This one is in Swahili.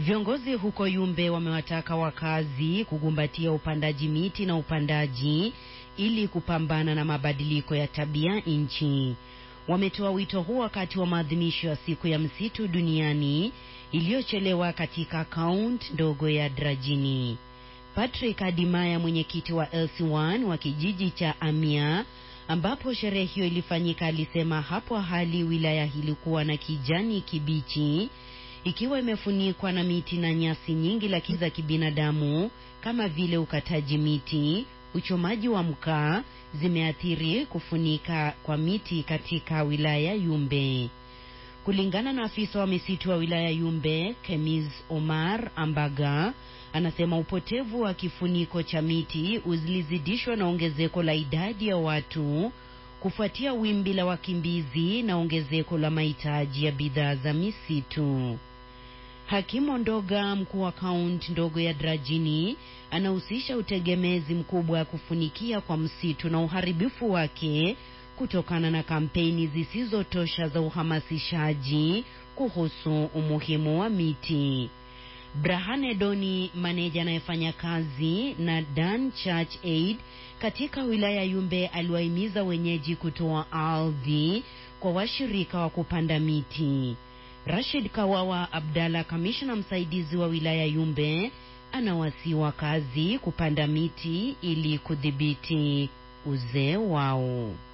Viongozi huko Yumbe wamewataka wakazi kugumbatia upandaji miti na upandaji ili kupambana na mabadiliko ya tabia nchi. Wametoa wito huo wakati wa maadhimisho ya siku ya msitu duniani iliyochelewa katika kaunti ndogo ya Drajini. Patrick Adimaya, mwenyekiti wa LC1 wa kijiji cha Amia ambapo sherehe hiyo ilifanyika, alisema hapo hali wilaya ilikuwa na kijani kibichi ikiwa imefunikwa na miti na nyasi nyingi lakini za kibinadamu kama vile ukataji miti, uchomaji wa mkaa zimeathiri kufunika kwa miti katika wilaya Yumbe. Kulingana na afisa wa misitu wa wilaya Yumbe, Kemiz Omar Ambaga, anasema upotevu wa kifuniko cha miti ulizidishwa na ongezeko la idadi ya watu kufuatia wimbi la wakimbizi na ongezeko la mahitaji ya bidhaa za misitu. Hakimu Ndoga, mkuu wa kaunti ndogo ya Drajini, anahusisha utegemezi mkubwa wa kufunikia kwa msitu na uharibifu wake kutokana na kampeni zisizotosha za uhamasishaji kuhusu umuhimu wa miti. Brahane Doni, maneja anayefanya kazi na Dan Church Aid katika wilaya Yumbe, aliwahimiza wenyeji kutoa ardhi kwa washirika wa kupanda miti. Rashid Kawawa Abdalla, kamishna msaidizi wa wilaya Yumbe, anawasihi wakazi kupanda miti ili kudhibiti uzee wao.